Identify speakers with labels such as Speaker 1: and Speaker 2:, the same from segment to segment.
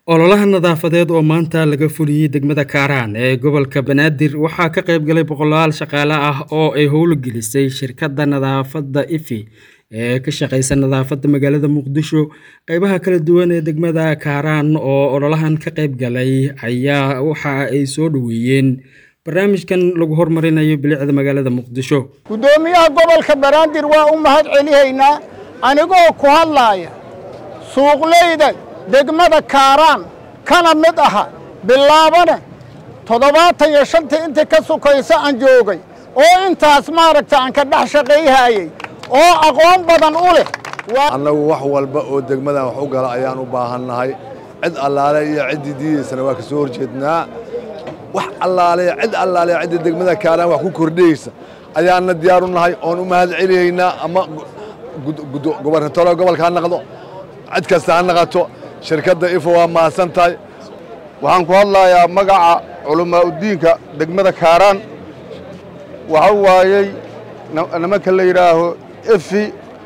Speaker 1: ololaha nadaafadeed oo maanta laga fuliyey degmada kaaraan ee gobolka banaadir waxaa ka qayb galay boqolaal shaqaale ah oo ay howlgelisay shirkadda nadaafadda ifi ee ka shaqeysa nadaafadda magaalada muqdisho qeybaha kala duwan ee degmada kaaraan oo ololahan ka qayb galay ayaa waxa ay soo dhoweeyeen barnaamijkan lagu horumarinayo bilicda magaalada muqdisho
Speaker 2: guddoomiyaha gobolka banaadir waa u mahad celihaynaa anigoo ku hadlaaya suuqleyda degmada kaaraan kana mid aha bilaabane toddobaatan iyo shantii intii ka sukaysa aan joogay oo intaas maaragta aan ka dhex shaqayhayey oo aqoon badan u leh
Speaker 3: annagu wax walba oo degmadan wax u gala ayaan u baahannahay cid allaale iyo ciddii diidaysana waa ka soo horjeednaa wax allaale cid allaale ciddii degmada kaaraan wax ku kordhiyeysa ayaanna diyaar u nahay oon u mahad celiyaynaa ama gobernatoro gobolka ha naqdo cid kasta ha naqato shirkadda ifo waa mahadsan tahay
Speaker 4: waxaan ku hadlayaa magaca culammaa'udiinka degmada kaaraan waxa waayey nimanka la yidhaaho efi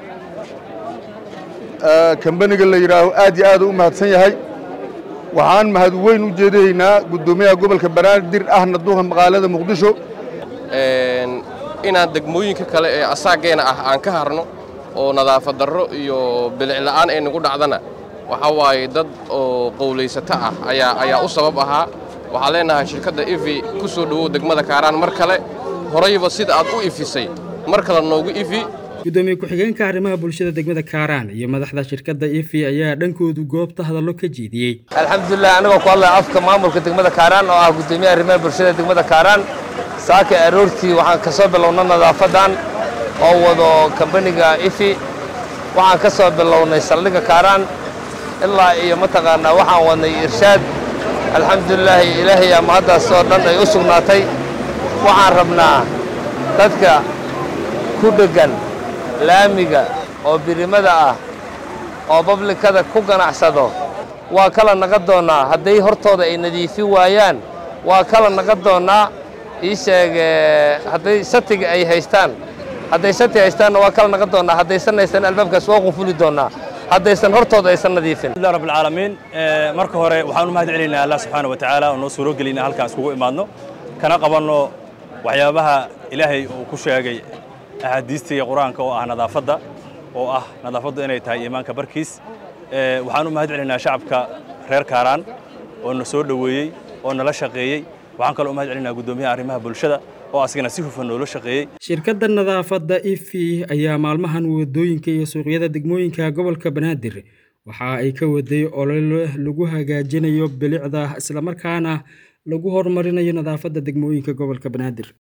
Speaker 4: kambaniga la yidhaaho aad iyo aad u mahadsan yahay waxaan mahad weyn u jeedaynaa guddoomiyaha gobolka banaadir ahna duuqa magaalada muqdisho
Speaker 5: inaan degmooyinka kale ee asaageena ah aan ka harno oo nadaafad darro iyo bilicla'aan ay nagu dhacdana waxaa waaye dad oo qowlaysato ah ayaa ayaa u sabab ahaa waxaan leenahay shirkadda ifi ku soo dhowow degmada kaaraan mar kale horayba sida aad u ifisay mar kale noogu ifi
Speaker 1: gudoomiye ku-xigeenka arrimaha bulshada degmada kaaraan iyo madaxda shirkadda ifi ayaa dhankoodu goobta hadallo ka jeediyey
Speaker 6: alxamdulilah anigoo ku hadlaya afka maamulka degmada kaaraan oo ah guddoomiyaha arrimaha bulshada degmada kaaraan saaka aroortii waxaan ka soo bilownay nadaafadan oo wado kambaniga ifi waxaan ka soo bilownay saldhigga kaaraan ilaa iyo mataqaanaa waxaan wadnay irshaad alxamdulilaahi ilaahayaa mahaddaas oo dhan ay u sugnaatay waxaan rabnaa dadka ku dheggan laamiga oo birimada ah oo bablikada ku ganacsado waa kala naga doonnaa hadday hortooda ay nadiifi waayaan waa kala naga doonnaa ii sheege hadday satiga ay haystaan hadday sati haystaanna waa kala naga doonnaa haddaysan haysan albaabkaas waa qunfuli doonnaa haddaysan hortooda aysan nadiifin
Speaker 7: alhamdulillah rabbil caalamiin marka hore waxaan u mahad celinaynaa allah subxaana wa tacaala oo noo suuro gelina halkaan iskugu imaadno kana qabanno waxyaabaha ilaahay uu ku sheegay axaadiista iyo qur-aanka oo ah nadaafadda oo ah nadaafaddu inay tahay iimaanka barkiis waxaan u mahad celinaynaa shacabka reer kaaraan oo na soo dhoweeyey oo nala shaqeeyey waxaan kaloo u mahad celinaa guddoomiyaha arrimaha bulshada oo asigana si hufan noola shaqeeyey
Speaker 1: shirkadda nadaafadda ifi ayaa maalmahan wadooyinka iyo suuqyada degmooyinka gobolka banaadir waxa ay ka waday olole lagu hagaajinayo bilicda islamarkaana lagu horumarinayo nadaafadda degmooyinka gobolka banaadir